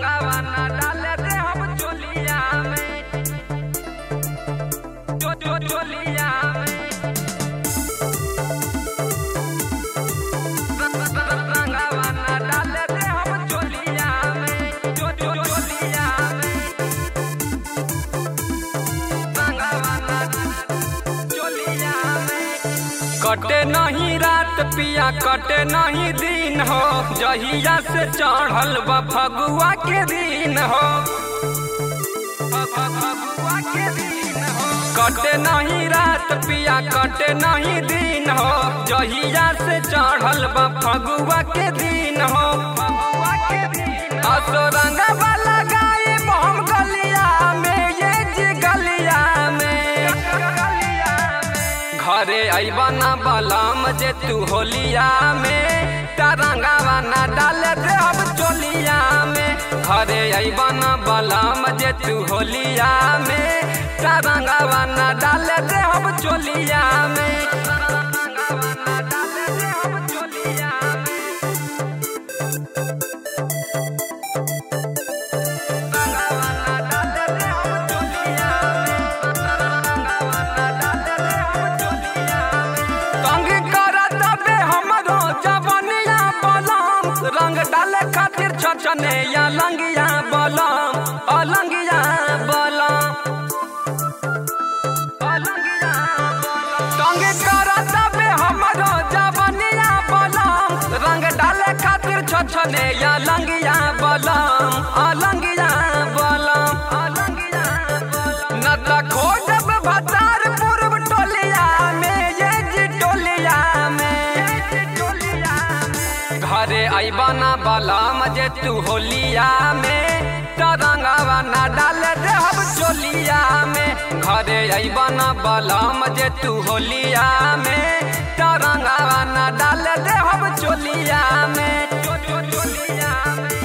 रंगावा ना डाले दे हम चोलिया में चो चो चोलिया में रंगावा ना डाले दे हम चोलिया में चो चो चोलिया में रंगावा ना चोलिया में कटे नहीं रात पिया कटे नहीं दिन हो जहिया से चढ़ल बा फगुआ के दिन हो फ- फ- फगुआ के दिन हो। कटे नहीं रात पिया कटे नहीं दिन हो जहिया से चढ़ल बा फगुआ के दिन हो फगुआ के दिन असो रंगवा लगाए बम गलिया में ये जी गलिया में गलिया में घरे अइबा ना बलम जे तू होलिया में तरंगावा ना डाल दे अब चोलिया में घरे अइबा ना बलम जे तू होलिया में तरंगावा ना डाल दे अब चोलिया में तरंगावा ना डाल दे अब चोलिया में तरंगावा ना डाल दे अब चोलिया में तरंगावा ना डाल दे अब चोलिया में तंग करत बे हमरो जवनिया बलम रंग डाले खातिर छछने या लंगिया बलम अलंगिया बलम अलंगिया बलम तंग करत बे हमरो जवनिया बलम रंग डाले खातिर छछने या लंगिया बलम अलंगिया बलम अलंगिया बलम न त खोजब भतार पूर्व टोलिया में ये जी टोलिया में ये जी टोलिया में घरे अइबा ना बलम जे तू होलिया में तरंगावा ना डाल दे हम चोलिया में घरे अइबा ना बलम जे तू होलिया में तरंगावा ना डाल दे हम चोलिया में चो चो चोलिया में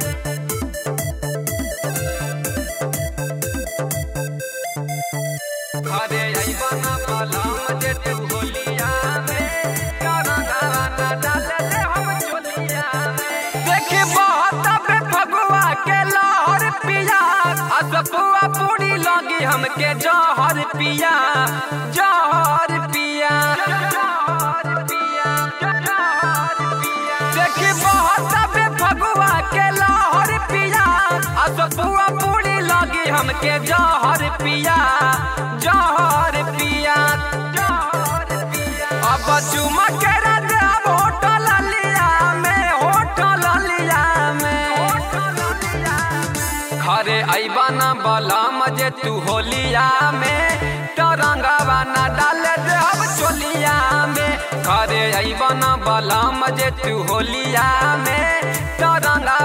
घरे अइबा ना बलम जे तू होलिया में तरंगावा ना डाल दे हम चोलिया में देखी बहुत बे फगुआ के लहर पिया असपुआ पूरी लगी हमके जहर पिया जहर पिया जहर पिया जहर पिया देखी बहुत बे फगुआ के लहर पिया असपुआ पूरी लगी हमके जहर पिया जहर पिया जहर पिया अब चुमा के रद अब होटल लिया में होटल लिया में होटल लिया में घरे अइबा ना बलम जे तू होलिया में तरंगावा ना डाल दे अब चोलिया में घरे अइबा ना बलम जे तू होलिया में तरंगावा